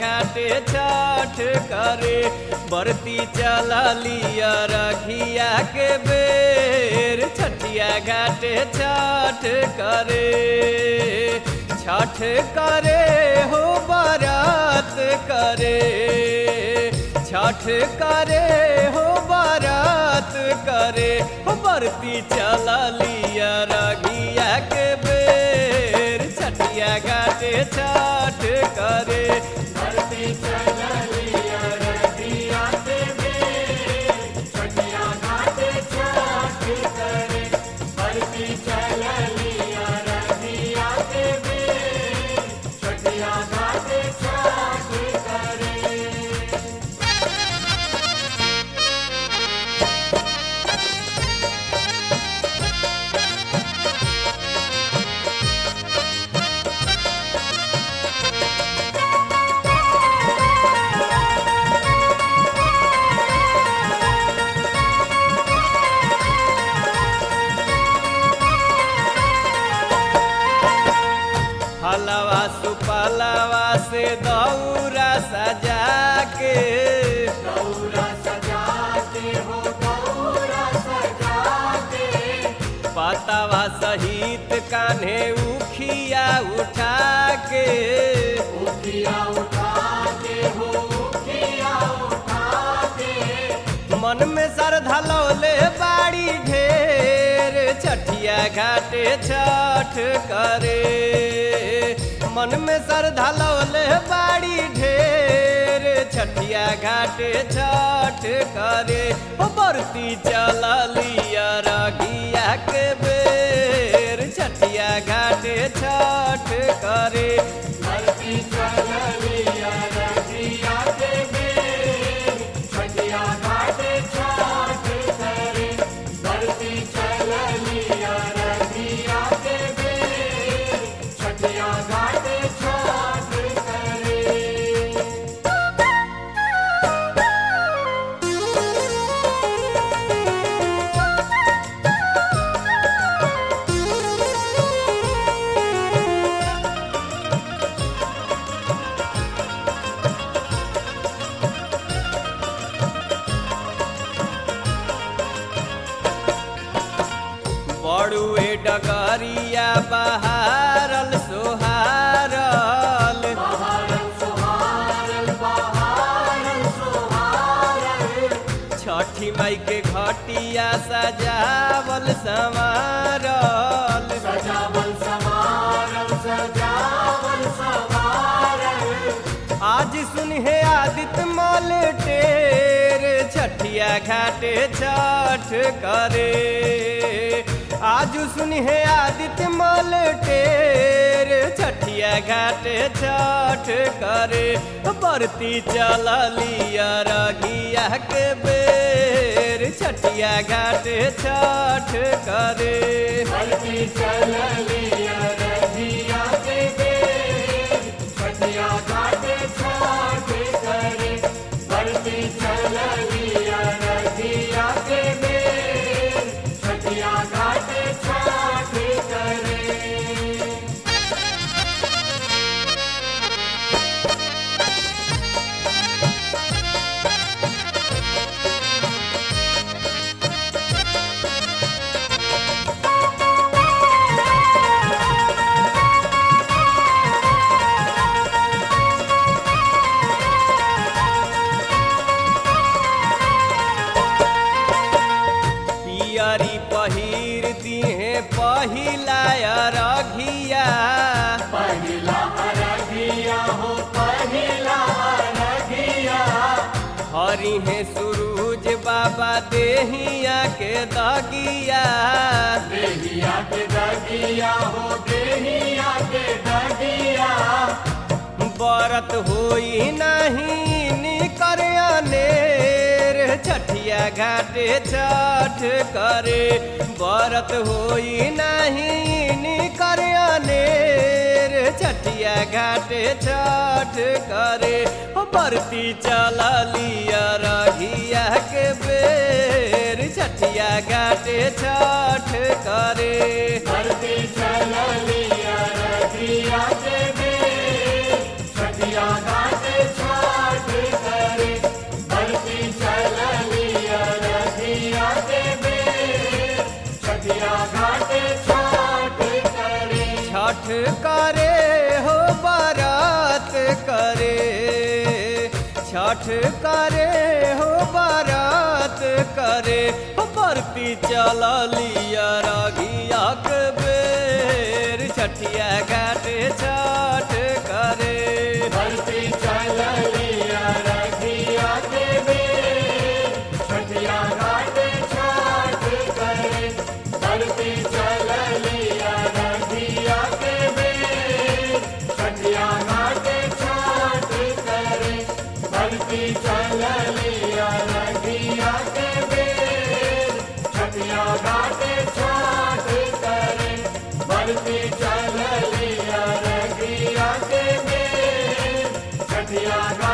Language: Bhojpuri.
घाटे छठ करे बरती चलिया रघिया के बेर छठिया घाटे छठ करे छठ करे हो बारात करे छठ करे हो बारात करे हो बरती चलिया रघिया के बेर छठिया घाटे छठ करे हलवा सुपलवा से दौरा सजा के पतवा सहित कान्हे उखिया उठा के मन में श्रद्धा लौले बाड़ी ढेर छठिया घाटे छठ करे मन में श्रद्धा लौले बाड़ी ढेर छठिया घाटे छठ करे हो बरती चलिया रघिया के बेर छठिया घाटे छठ करे बड़ुए डगरिया बहारल सोहारल छठी माई के घटिया सजावल संवारल आज सुनहे आदित्य मल टेर छठिया घाटे छठ करे आज सुनहे आदित्य मल टेर छठिया घाटे छठ करे बरती चलिया रघिया के बेर छठिया घाटे छठ करे पियरी पहिर दिहे पहिला रघिया हरि है सूरज बाबा देहिया के दगिया बरत होई नहीं निकर अनेर छठिया घाटे छठ करे बरत होई नहीं निकर अनेर छठिया घाटे छठ करे हो बरती चलिया रघिया के बेर छठिया घाटे छठ करे धरती चलिया रघिया के बेर छठिया घाटे छठ करे हो बारात करे हो बरती चला लिया रागिया के बेर छठिया घाट छठ करे बरती चल लिया रखिया के बेर छठिया घाट छाठ करे बरती चल लिया रखिया के बेर छठिया घाट छाठ करे बरती चल लिया रखिया के बेर छठिया घाट छाठ करे बरती चल लिया रखिया के बेर छठिया घाट